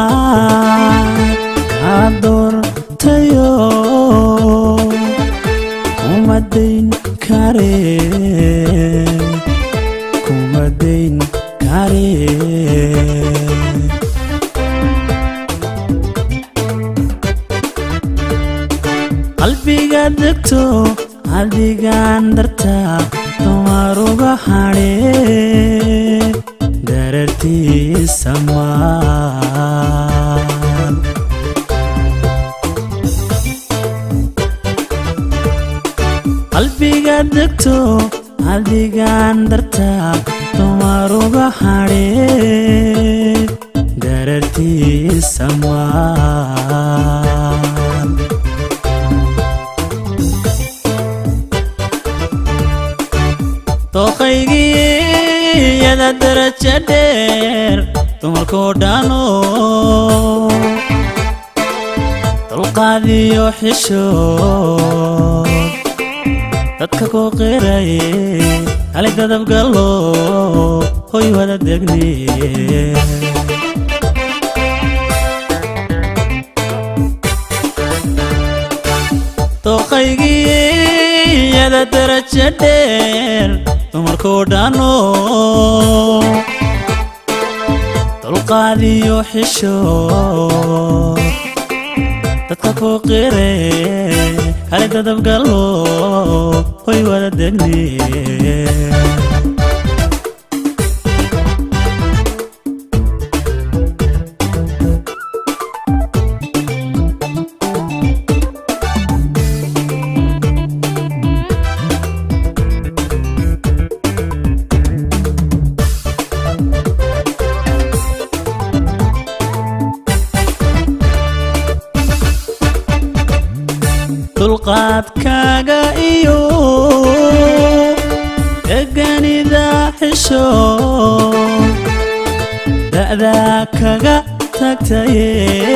kaa doortayo kuma dayn kare kuma dayn kare qalbiga degto adigaan darta dumaruga hadhe darartiisa maan qalbiga degto adigaan darta dumaruga hadhe darartiisa maan dooqaygii yada daraja dheer dumarkoo dhano dulqaadiyo xishood dadka kuu qiraye hali dadabgallo hoy wada degni dooqaygii yada daraja dheer dumarkoo dhano dulqaadiyo xishood dadka kuu qire hali dadabgallo hoy wada degni dulqaadkaaga iyo deganida xisho da'daa kaga tagtaye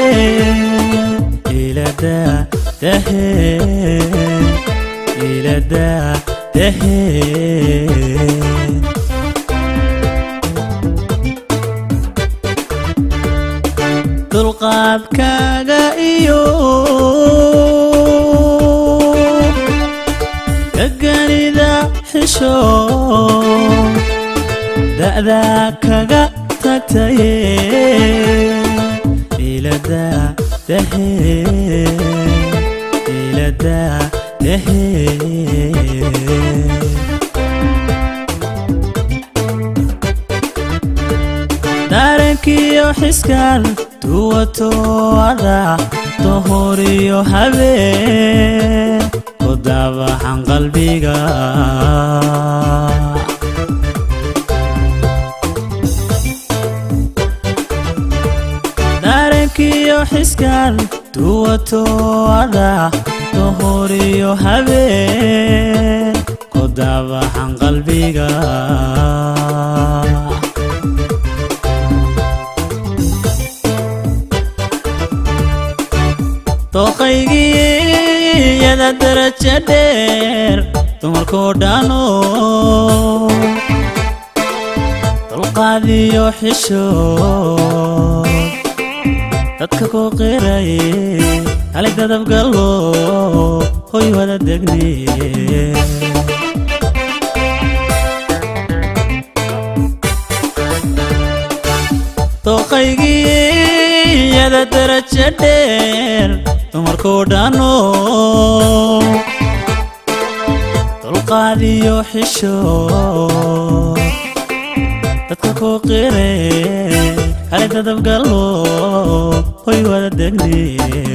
ilada dahe ilada dahe dulqaadkaaga iyo deganida xisho da'daa kaga tagtaye ilada dahe ilada dahe daarankiyo xiskan duwato ada dohoriyo habeen ku daabaxan qalbiga daarankiyo xiskan duwato ada dohoriyo habeen ku daabaxan qalbiga dooqaygii yada daraja dheer dumarkoo dhano dulqaadiyo xishood dadka kuu qiraye hali dadabgallo hoy wada degni dooqaygii yada daraja dheer dumarkoo dhano dulqaadiyo xishood dadka kuu qire hali dadabgallo hoy wada degni